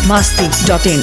masti.in.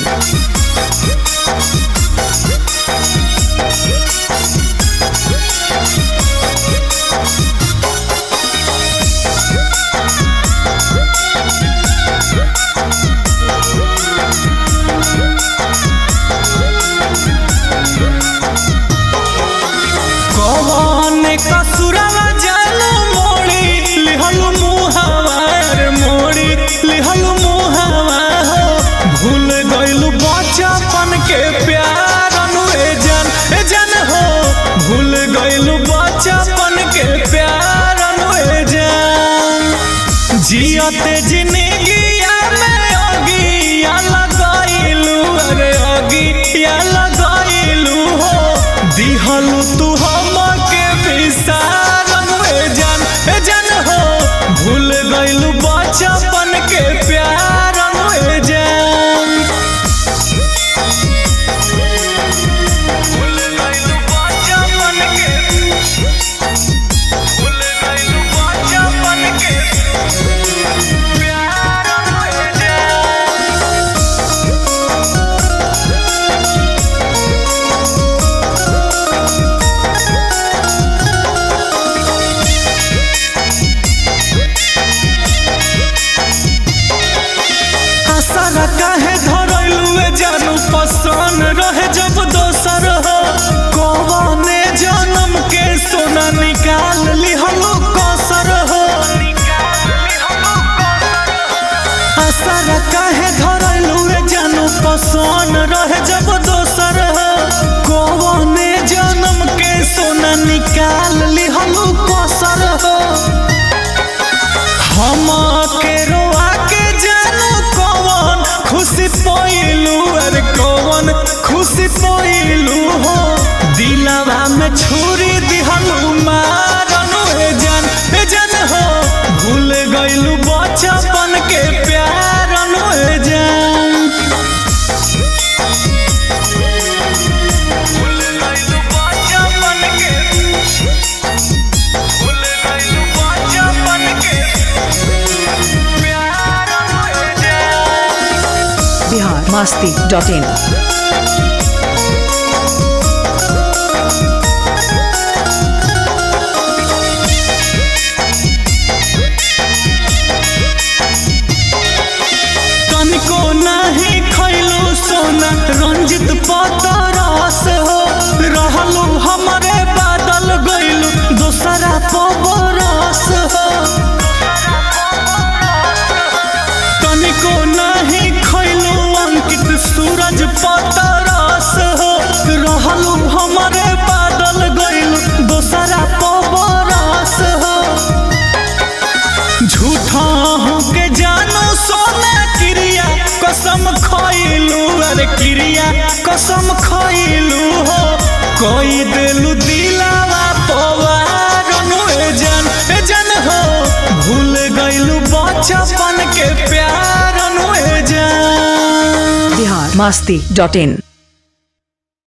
कौन कसुरवा जालू मोड़ी लिहलू मुहावार मोड़ी लिहलू मुहावा हो भूल गइलू बचपन के प्यार अनुए जान ए जान हो भूल गइलू बचपन के प्यार अनुए जान जियते जिंदगिया में अगिया लगाइलू अरे अगिया लगाइलू हो दिहलू तू हमके विसारम ए जान ए जान हो भूल गइलू बचपन के प्यार ए जान भूल गइलू बचपन के भूल गइलू बचपन के प्यार ए जान आशा काहे धरलुए जानू पसंद रहे जब दोसर हो कौने जन्म के सोना निकाल लिहलू कसर हो आशा काहे धरलुए जानू पसंद रहे जब दोसर हो कौने जन्म के सोना निकाल लिहलू कसर हो हम के रोआ के जानू कौन खुशी पोइलू अरे कौन खुशी पोइलू हो दिलवा में छुरी दिहलू मारनू ए जान ए जान हो भूल गइलू बचपन के प्यार अनु ए जान भूल गइलू बचपन के भूल गइलू बचपन के प्यार अनु ए जान Bihar masti.in. तनिको नाही खैलू सोना रंजित पतरस हो रहलू हमरे बादल गइलू दोसरा पबरस हो तनिको नाही खैलू अंकित सूरज पतरस हो रहलू हमरे बादल गइलू दोसरा पबरस हो झूठा हो के जानो सोना क्रिया कसम खइलू अरे क्रिया कसम खइलू हो कोई दिलू दिलावा पवार ए जान ए जान हो भूल गइलू बचपन के प्यार ए जान Bihar masti.in.